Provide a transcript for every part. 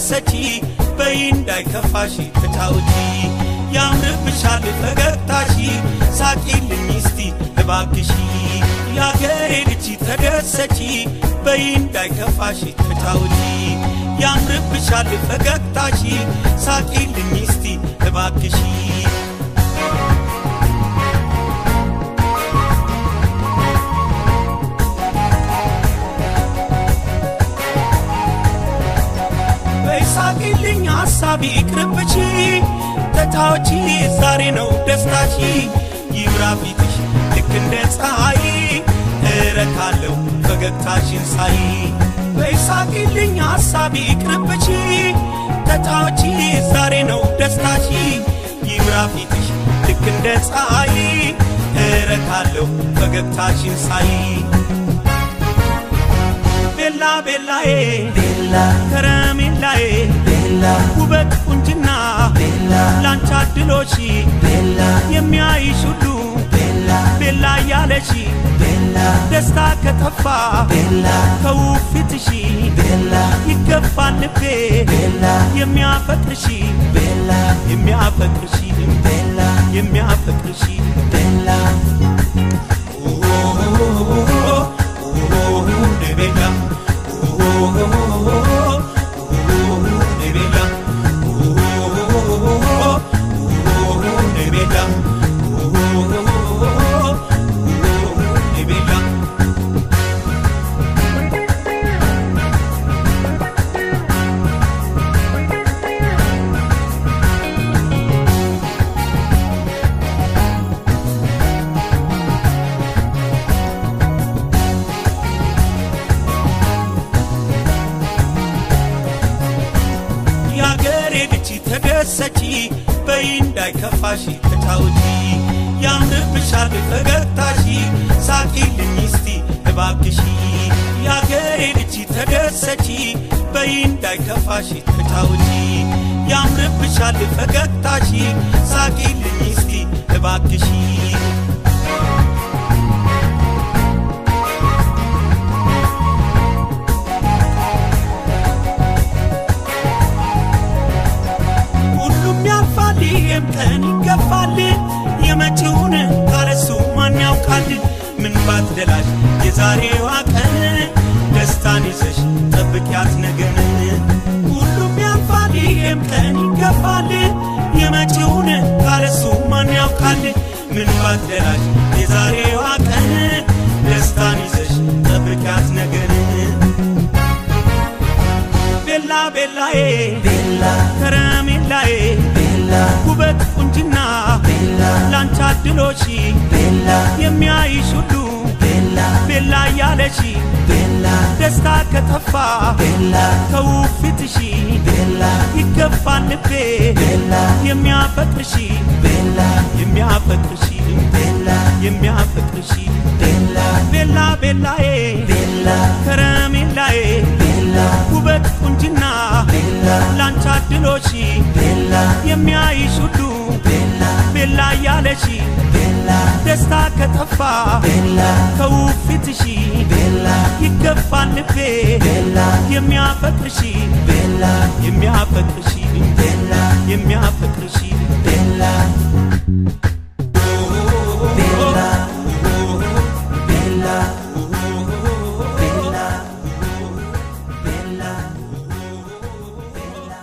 ተደሰቺ በይ እንዳይከፋሽ ተጫውቺ ያምርብሻል ፈገግታሺ ሳቂልኝ እስቲ እባክሺ ያገሬ ልጅ ተደሰቺ በይ እንዳይከፋሽ ተጫውቺ ያምርብሻል ፈገግታሺ ሳቂልኝ እስቲ እባክሺ በይሳቂልኝ ሐሳቢ ይቅርብቺ ተጫዎቺ ዛሬ ነው ደስታሺ ይብራ ፊትሽ ልክ እንደ ፀሐይ እረካለሁ ፈገግታሽን ሳይ በይሳቂልኝ ሐሳቢ ይቅርብቺ ተጫዎቺ ዛሬ ነው ደስታሺ ይብራ ፊትሽ ልክ እንደ ፀሐይ እረካለሁ ፈገግታሽን ሳይ ቤላ ቤላዬ ቤላ ከረሜላዬ ቤላ ውበት ቁንጅና ቤላ ላንቺ አድሎሽ ቤላ የሚያይሽ ሁሉ ቤላ ቤላ እያለሽ ቤላ ደስታ ከጠፋ ቤላ ከውብ ፊትሽ ቤላ ይገባል ልቤ ቤላ የሚያፈቅርሽ ቤላ የሚያፈቅርሽ ቤላ የሚያፈቅርሽ ቤላ ቤላ የአገሬ ልጅ ተደሰቺ በይ እንዳይከፋሽ ተጫውቺ ያምርብሻል ፈገግታሺ ሳቂልኝ እስቲ እባክሺ የአገሬ ልጅ ተደሰቺ በይ እንዳይከፋሽ ተጫውቺ ያምርብሻል ፈገግታሺ ሳቂልኝ እስቲ እባክሺ ሁሉም ያልፋል፣ ይሄም ቀን ይገፋል። የመጪውን ካለሱ ማን ያውቃል? ምን ባትደላሽ የዛሬዋ ቀን ደስታን ይዘሽ ጠብቂያት ነገን። ሁሉም ያልፋል፣ ይሄም ቀን ይገፋል። የመጪውን ካለሱ ማን ያውቃል? ምን ባትደላሽ የዛሬዋ ቀን ደስታን ይዘሽ ጠብቂያት ነገን። ቤላ ቤላዬ ቤላ ከረሜላዬ ቤላ ውበት ቁንጅና ቤላ ላንቺ አድሎሽ ቤላ የሚያይሽ ሁሉ ቤላ ቤላ እያለሽ ቤላ ደስታ ከጠፋ ቤላ ከውብ ፊትሽ ቤላ ይገባል ልቤ ቤላ የሚያፈቅርሽ ቤላ የሚያፈቅርሽ ቤላ የሚያፈቅርሽ ቤላ ቤላ ቤላዬ ቤላ ከረሜላዬ ቤላ ውበት ቁንጅና ቤላ ላንቺ አድሎሽ ቤላ የሚያይሽ ሁሉ ቤላ ቤላ እያለሽ ቤላ ደስታ ከጠፋ ቤላ ከውብ ፊትሽ ቤላ ይገባል ልቤ ቤላ የሚያፈቅርሽ ቤላ የሚያፈቅርሽ ቤላ የሚያፈቅርሽ ቤላ ቤላ ቤላ ቤላ ቤላ ቤላ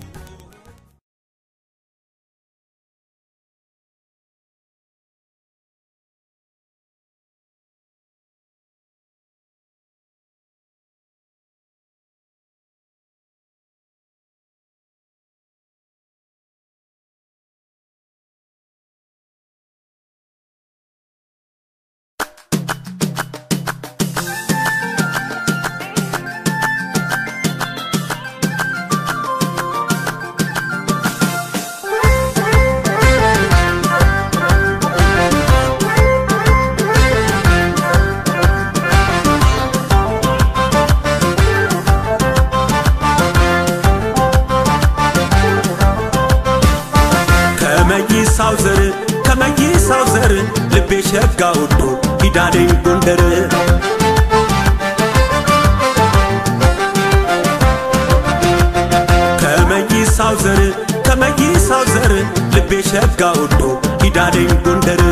ከመይሳው ዘር ከመይሳው ዘር ልቤ ሸጋ ወዶ ሂዳለኝ ጎንደር ከመይሳው ዘር ልቤ ሸጋ ወዶ ኪዳኔን ጎንደር